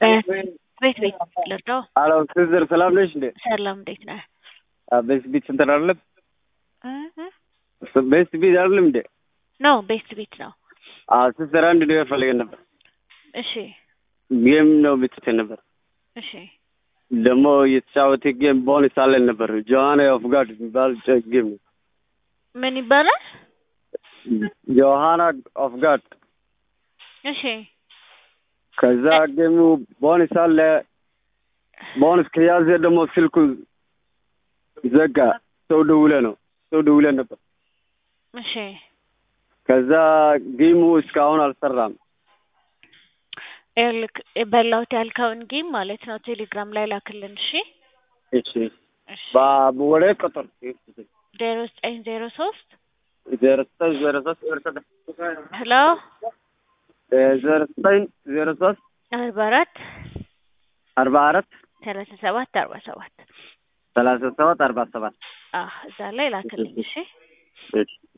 ቤት ቤት ልርዳው? አሎ ሲስተር ሰላም ነሽ እንዴ? ሰላም እንዴት ነህ? ቤስት ቢት እንትን አይደለም እ ቤስት ቢት አይደለም እንዴ? ነው ቤስት ቤት ነው። አዎ ሲስተር አንድ ነገር ፈልገን ነበር። እሺ ጌም ነው ብትትን ነበር እሺ ደግሞ የተጫወተ ጌም ቦነስ አለን ነበር። ጆሃና ኦፍ ጋድ የሚባል ጨ- ጌም ነው። ምን ይባላል? ጆሃና ኦፍ ጋድ እሺ ከዛ ጌሙ ቦነስ አለ። ቦነስ ከያዘ ደግሞ ስልኩ ዘጋ። ሰው ደውለ ነው ሰው ደውለ ነበር። እሺ ከዛ ጌሙ እስካሁን አልሰራም። ይኸውልህ በላሁት ያልከውን ጌም ማለት ነው ቴሌግራም ላይ ላክልን። እሺ እሺ እሺ ባ- ወደ ቁጥር ዜሮ ዘጠኝ ዜሮ ሶስት ዜሮ ዘጠኝ ዜሮ ሶስት ዜሮ ዘጠኝ ሄሎ ዜሮ ዘጠኝ ዜሮ ሶስት አርባ አራት አርባ አራት ሰላሳ ሰባት አርባ ሰባት ሰላሳ ሰባት አርባ ሰባት አህ እዛ ላይ ላክልኝ። እሺ እሺ